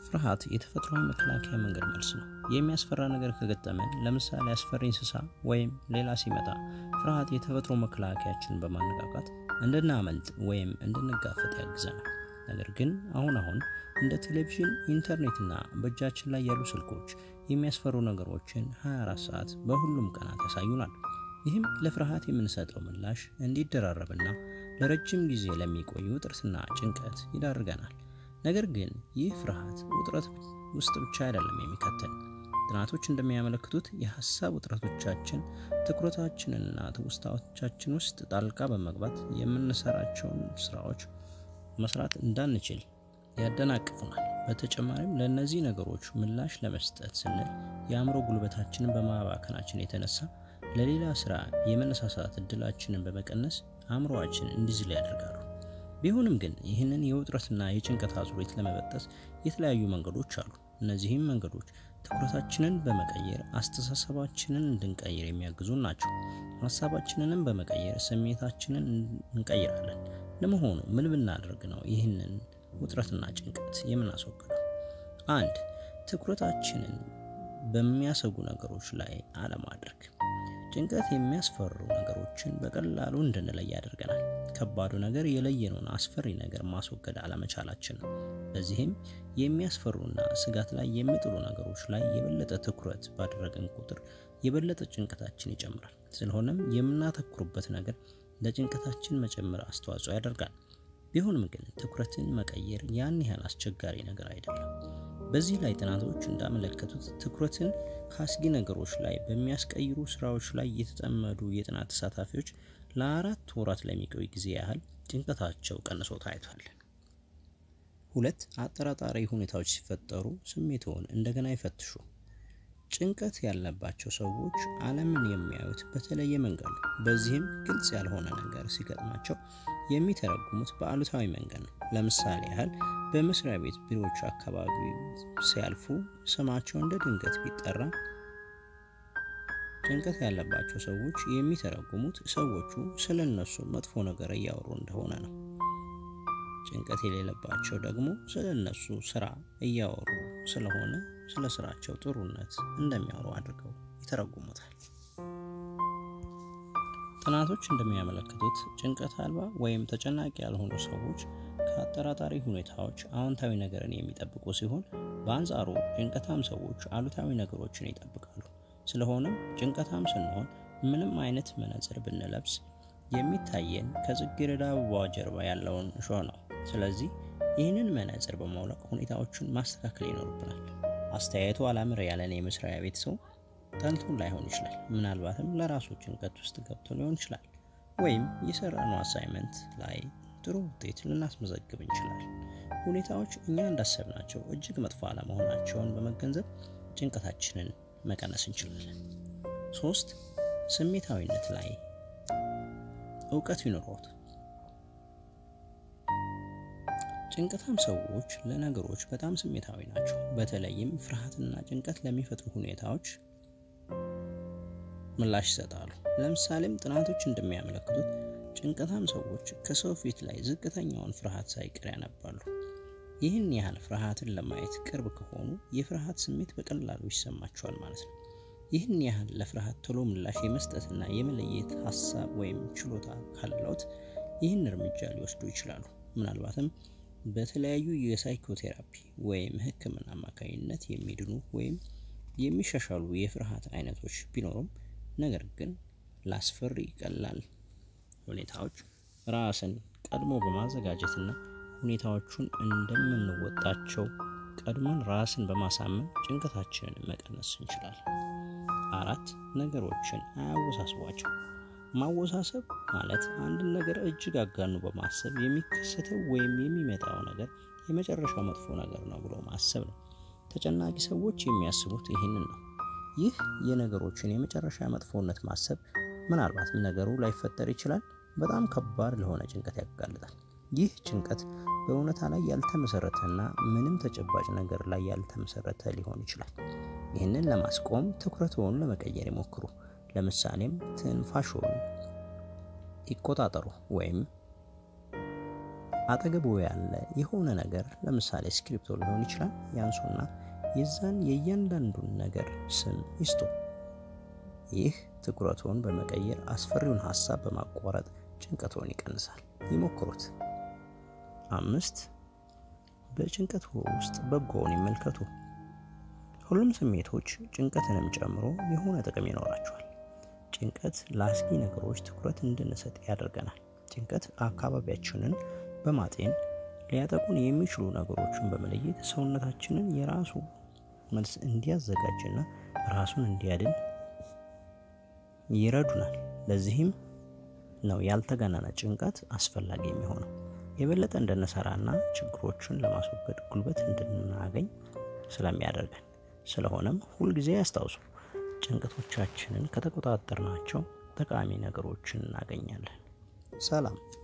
ፍርሃት የተፈጥሯዊ መከላከያ መንገድ መልስ ነው። የሚያስፈራ ነገር ከገጠመን፣ ለምሳሌ አስፈሪ እንስሳ ወይም ሌላ ሲመጣ፣ ፍርሃት የተፈጥሮ መከላከያችንን በማነቃቃት እንድናመልጥ ወይም እንድንጋፈጥ ያግዘናል። ነገር ግን አሁን አሁን እንደ ቴሌቪዥን፣ ኢንተርኔትና በእጃችን ላይ ያሉ ስልኮች የሚያስፈሩ ነገሮችን 24 ሰዓት በሁሉም ቀናት ያሳዩናል። ይህም ለፍርሃት የምንሰጠው ምላሽ እንዲደራረብና ለረጅም ጊዜ ለሚቆይ ውጥረትና ጭንቀት ይዳርገናል። ነገር ግን ይህ ፍርሃት ውጥረት ውስጥ ብቻ አይደለም የሚከተን። ጥናቶች እንደሚያመለክቱት የሀሳብ ውጥረቶቻችን ትኩረታችንና ትውስታዎቻችን ውስጥ ጣልቃ በመግባት የምንሰራቸውን ስራዎች መስራት እንዳንችል ያደናቅፉናል። በተጨማሪም ለእነዚህ ነገሮች ምላሽ ለመስጠት ስንል የአእምሮ ጉልበታችንን በማባከናችን የተነሳ ለሌላ ስራ የመነሳሳት እድላችንን በመቀነስ አእምሮአችን እንዲዝል ያደርጋሉ። ቢሆንም ግን ይህንን የውጥረትና የጭንቀት አዙሪት ለመበጠስ የተለያዩ መንገዶች አሉ። እነዚህም መንገዶች ትኩረታችንን በመቀየር አስተሳሰባችንን እንድንቀይር የሚያግዙ ናቸው። ሀሳባችንንም በመቀየር ስሜታችንን እንቀይራለን። ለመሆኑ ምን ብናደርግ ነው ይህንን ውጥረትና ጭንቀት የምናስወግደው? አንድ ትኩረታችንን በሚያሰጉ ነገሮች ላይ አለማድረግ። ጭንቀት የሚያስፈሩ ነገሮችን በቀላሉ እንድንለይ ያደርገናል። ከባዱ ነገር የለየነውን አስፈሪ ነገር ማስወገድ አለመቻላችን ነው። በዚህም የሚያስፈሩና ስጋት ላይ የሚጥሉ ነገሮች ላይ የበለጠ ትኩረት ባደረግን ቁጥር የበለጠ ጭንቀታችን ይጨምራል። ስለሆነም የምናተኩሩበት ነገር ለጭንቀታችን መጨመር አስተዋጽኦ ያደርጋል። ቢሆንም ግን ትኩረትን መቀየር ያን ያህል አስቸጋሪ ነገር አይደለም። በዚህ ላይ ጥናቶች እንዳመለከቱት ትኩረትን ከአስጊ ነገሮች ላይ በሚያስቀይሩ ስራዎች ላይ የተጠመዱ የጥናት ተሳታፊዎች ለአራት ወራት ለሚቆይ ጊዜ ያህል ጭንቀታቸው ቀንሶ ታይቷል። ሁለት አጠራጣሪ ሁኔታዎች ሲፈጠሩ ስሜትዎን እንደገና ይፈትሹ። ጭንቀት ያለባቸው ሰዎች ዓለምን የሚያዩት በተለየ መንገድ ነው። በዚህም ግልጽ ያልሆነ ነገር ሲገጥማቸው የሚተረጉሙት በአሉታዊ መንገድ ነው። ለምሳሌ ያህል በመስሪያ ቤት ቢሮዎች አካባቢ ሲያልፉ ስማቸው እንደ ድንገት ቢጠራ ጭንቀት ያለባቸው ሰዎች የሚተረጉሙት ሰዎቹ ስለ እነሱ መጥፎ ነገር እያወሩ እንደሆነ ነው። ጭንቀት የሌለባቸው ደግሞ ስለ እነሱ ስራ እያወሩ ስለሆነ ስለ ስራቸው ጥሩነት እንደሚያወሩ አድርገው ይተረጉሙታል። ጥናቶች እንደሚያመለክቱት ጭንቀት አልባ ወይም ተጨናቂ ያልሆኑ ሰዎች ከአጠራጣሪ ሁኔታዎች አዎንታዊ ነገርን የሚጠብቁ ሲሆን፣ በአንጻሩ ጭንቀታም ሰዎች አሉታዊ ነገሮችን ይጠብቃሉ። ስለሆነም ጭንቀታም ስንሆን ምንም አይነት መነጽር ብንለብስ የሚታየን ከጽጌረዳ አበባ ጀርባ ያለውን እሾህ ነው። ስለዚህ ይህንን መነጽር በማውለቅ ሁኔታዎችን ማስተካከል ይኖርብናል። አስተያየቱ አላምር ያለን የመስሪያ ቤት ሰው ጠልቶን ላይሆን ይችላል። ምናልባትም ለራሱ ጭንቀት ውስጥ ገብቶ ሊሆን ይችላል። ወይም የሰራነው አሳይመንት ላይ ጥሩ ውጤት ልናስመዘግብ እንችላለን። ሁኔታዎች እኛ እንዳሰብናቸው እጅግ መጥፎ አለመሆናቸውን በመገንዘብ ጭንቀታችንን መቀነስ እንችላለን። ሶስት ስሜታዊነት ላይ እውቀት ይኑሮት። ጭንቀታም ሰዎች ለነገሮች በጣም ስሜታዊ ናቸው። በተለይም ፍርሃትና ጭንቀት ለሚፈጥሩ ሁኔታዎች ምላሽ ይሰጣሉ። ለምሳሌም ጥናቶች እንደሚያመለክቱት ጭንቀታም ሰዎች ከሰው ፊት ላይ ዝቅተኛውን ፍርሃት ሳይቀር ያነባሉ። ይህን ያህል ፍርሃትን ለማየት ቅርብ ከሆኑ የፍርሃት ስሜት በቀላሉ ይሰማቸዋል ማለት ነው። ይህን ያህል ለፍርሃት ቶሎ ምላሽ የመስጠትና የመለየት ሀሳብ ወይም ችሎታ ካለዎት ይህን እርምጃ ሊወስዱ ይችላሉ። ምናልባትም በተለያዩ የሳይኮቴራፒ ወይም ሕክምና አማካኝነት የሚድኑ ወይም የሚሻሻሉ የፍርሃት አይነቶች ቢኖሩም ነገር ግን ለአስፈሪ ቀላል ሁኔታዎች ራስን ቀድሞ በማዘጋጀትና ሁኔታዎቹን እንደምንወጣቸው ቀድሞን ራስን በማሳመን ጭንቀታችንን መቀነስ እንችላለን። አራት ነገሮችን አያወሳስቧቸው። ማወሳሰብ ማለት አንድን ነገር እጅግ አጋኑ በማሰብ የሚከሰተው ወይም የሚመጣው ነገር የመጨረሻው መጥፎ ነገር ነው ብሎ ማሰብ ነው። ተጨናቂ ሰዎች የሚያስቡት ይህንን ነው። ይህ የነገሮችን የመጨረሻ መጥፎነት ማሰብ ምናልባትም ነገሩ ላይፈጠር ይችላል፣ በጣም ከባድ ለሆነ ጭንቀት ያጋልጣል። ይህ ጭንቀት በእውነታ ላይ ያልተመሰረተና ምንም ተጨባጭ ነገር ላይ ያልተመሰረተ ሊሆን ይችላል። ይህንን ለማስቆም ትኩረትዎን ለመቀየር ይሞክሩ። ለምሳሌም ትንፋሽዎን ይቆጣጠሩ ወይም አጠገቡ ያለ የሆነ ነገር ለምሳሌ ስክሪፕቶ ሊሆን ይችላል። ያንሱና የዛን የእያንዳንዱን ነገር ስም ይስጡ። ይህ ትኩረቱን በመቀየር አስፈሪውን ሀሳብ በማቋረጥ ጭንቀቶን ይቀንሳል። ይሞክሩት። አምስት በጭንቀት ውስጥ በጎውን ይመልከቱ። ሁሉም ስሜቶች ጭንቀትንም ጨምሮ የሆነ ጥቅም ይኖራቸዋል። ጭንቀት ለአስጊ ነገሮች ትኩረት እንድንሰጥ ያደርገናል። ጭንቀት አካባቢያችንን በማጤን ሊያጠቁን የሚችሉ ነገሮችን በመለየት ሰውነታችንን የራሱ መልስ እንዲያዘጋጅና ራሱን እንዲያድን ይረዱናል። ለዚህም ነው ያልተጋነነ ጭንቀት አስፈላጊ የሚሆነው የበለጠ እንድንሰራና ችግሮችን ለማስወገድ ጉልበት እንድናገኝ ስለሚያደርገን። ስለሆነም ሁልጊዜ ያስታውሱ፣ ጭንቀቶቻችንን ከተቆጣጠርናቸው ጠቃሚ ነገሮችን እናገኛለን። ሰላም